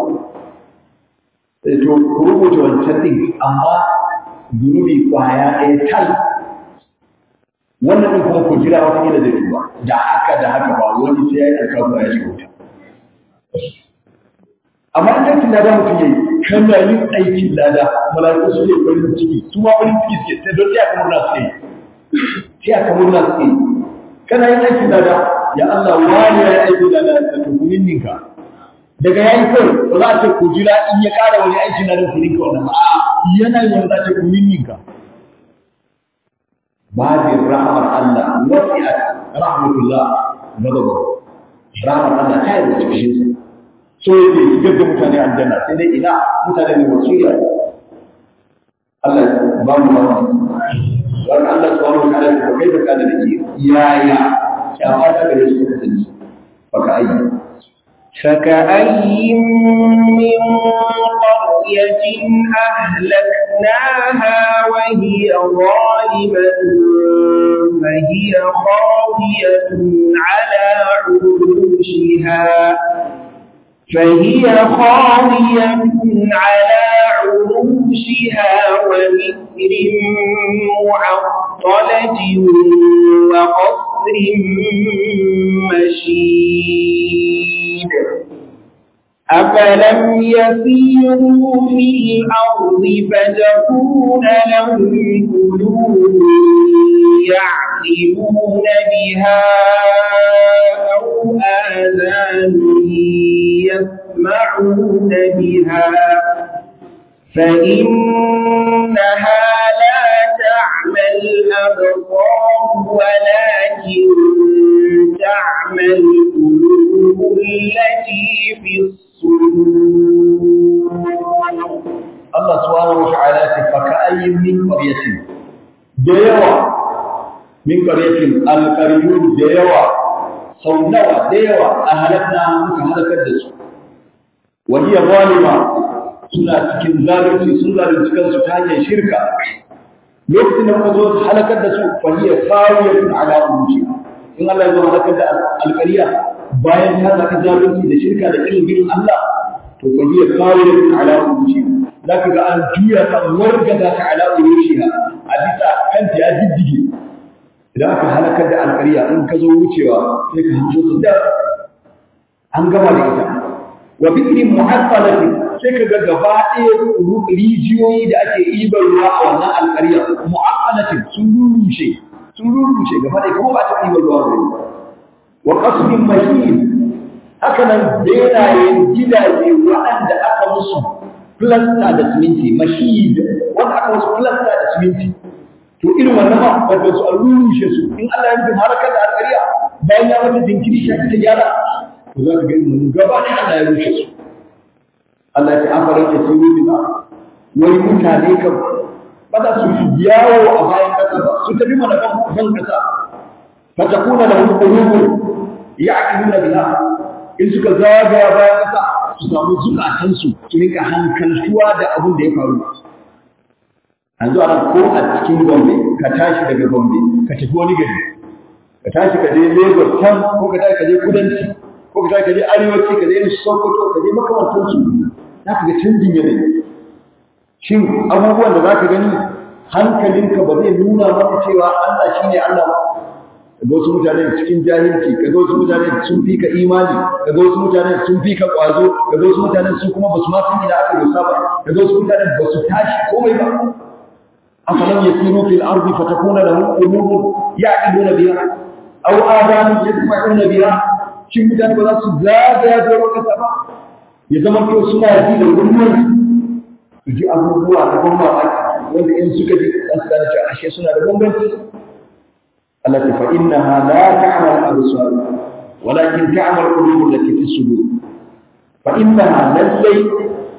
to ku rubuta wancan ɗin amma zunubi kwaya ɗaya tal wannan ɗin kuma ku jira wata gida zai tuba da haka da haka ba wani sai ya yi alkafu ya shiga wuta amma in aikin lada mutum ya yi kana yin aikin lada mala'iku su ne farin ciki su ma farin ciki suke sai don taya ka murna suke yi taya ka murna suke yi kana yin aikin lada ya Allah wani ya yi aikin lada da tukunin ninka daga yayi kawai ba za a ce ku jira in ya ƙara wani aiki na da kuɗin ka wannan a yana yin za a ce ku ninninka babin rahmar Allah wasi'at rahmatullah ghadabu rahmar Allah ta yi da cikin sa so yake shigar da mutane aljanna sai dai ina mutane ne wasu ya Allah ba mu ba wani Allah subhanahu wa ta'ala ko kai da kana da ke yaya ya fata gare su kasance baka ayyana فكأي من قرية أهلكناها وهي ظالمة فهي خاوية على عروشها فهي خاوية على عروشها وبئر معطلة وقصر مشيد أفلم يسيروا في الأرض فتكون لهم قلوب يعقلون بها أو آذان يسمعون بها فإنها لا تعمى الأبصار ولكن تعمى القلوب التي في الصدور Allah subhanahu wa ta'ala ce fa ka'ayyin min qaryatin da yawa min qaryatin alqaryun da yawa sau nawa da yawa a halakna muka halakar da su wa hiya zalima suna cikin zalunci sun zalunci kansu ta hanyar shirka lokacin da muka zo halakar da su fa hiya khawiyatun ala urushi in Allah ya zo halakar da alqarya bayan ta zaka zalunci da shirka da irin Allah to fa hiya khawiyatun ala urushi zaka ga an juya kan wargaza ta ala urushiha a bisa kanta ya diddige idan aka halakar da alƙarya in ka zo wucewa sai ka hanzo su da an gama da ita wa bi'rin mu'affalati sai ka ga gaba ɗaya rijiyoyi da ake ibar ruwa a wannan alƙarya mu'affalati sun rurushe sun rurushe gaba ɗaya kuma ba ta ibar ruwa ba wa qasmin mashin haka nan benayen gidaje waɗanda aka musu plasta da siminti mashid wanda aka wasu plasta da siminti to irin wannan ma wanda su rushe su in Allah ya rufe harakar da alƙariya bayan ya mata jinkiri shi ta gyara to za ka ga mun gaba da Allah ya rushe su Allah ya ce an fara ta siru bin wai mutane kan ba za su yawo a bayan kasa ba su tafi mana kan ban kasa fa takuna lahum qulubun ya'qiluna biha in suka zagaya bayan kasa su samu zukatansu su rika hankaltuwa da abin da ya faru an zo ana ko a cikin gombe ka tashi daga gombe ka tafi wani gari ka tashi ka je lagos can ko ka tashi ka je kudanci ko ka tashi ka je arewaci ka je irin sokoto ka je makamantansu za ka ga canjin yanayi shin abubuwan da za ka gani hankalinka ba zai nuna maka cewa allah shi ne allah ba kaga wasu mutane cikin jahilci kaga wasu mutane sun fi ka imani kaga wasu mutane sun fi ka kwazo kaga wasu mutane sun kuma basu ma san ina aka dosa ba kaga wasu mutane basu tashi komai ba afalam yasiru fil ardi fatakuna lahum qulubun ya'qiluna biha aw adanu yasma'una biha shin mutane ba za su zagaya da kasa ba ya zama to suna ji da gurmur su ji abubuwa da ban mamaki wanda in suka ji za su gane cewa ashe suna da bambanci التي فإنها لا تعمى الأبصار ولكن تعمى القلوب التي في الصدور فإنها للي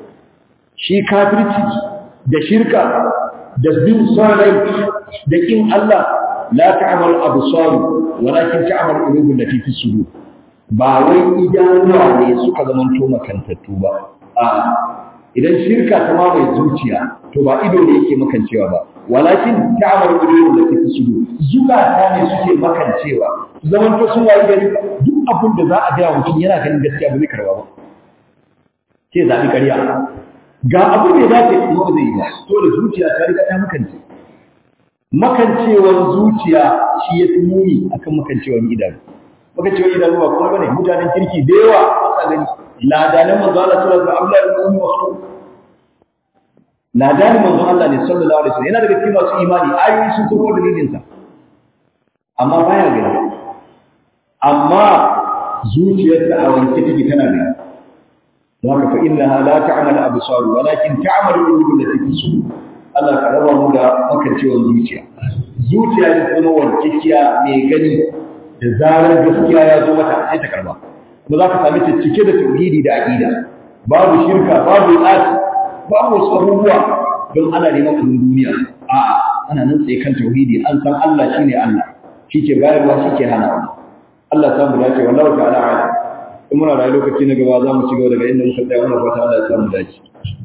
شي كافرتي da shirka da bin sarai da kin Allah la ta'mal absar walakin ta'mal qulubul lati fi sudur ba wai idanuwa ne suka zamanto makantattu ba a idan shirka ta mamaye zuciya to ba ido ne yake makancewa ba walakin ta'amar qulubul lati fi sudur zukata ne suke makancewa zaman to sun wayi gari duk abin da za a ga mutum yana ganin gaskiya ba zai karba ba ke zabi ƙarya ga abin da ya dace kuma ba zai yi ba to da zuciya ta riga ta makance makancewar zuciya shi ya fi muni akan makancewar idanu makancewar idanu ba kuma bane mutanen kirki da yawa ba sa gani ladanan manzo Allah sallallahu alaihi wasallam Abdullah ibn Ummi Mas'ud ladanin manzon Allah ne sallallahu alaihi wasallam yana daga cikin masu imani ayoyi sun koro dalilin sa amma baya gani amma zuciyarsa a wanke take tana gani don haka fa innaha la ta'mal absar walakin ta'mal qulub allati fi sudur Allah ka raba mu da makancewar zuciya zuciya da kuma warkekiya mai gani da zarar gaskiya ya zo mata sai ta karba kuma za ka sami ta cike da tauhidi da aqida babu shirka babu tsati babu wasu abubuwa don ana neman abin duniya a'a ana nan tsaye kan tauhidi an san Allah shine Allah shike bayarwa shike hana Allah samu dace wallahi ta'ala ala in muna rayu lokaci na gaba za mu ci gaba daga inda muka tsaya wannan fata Allah ya samu dace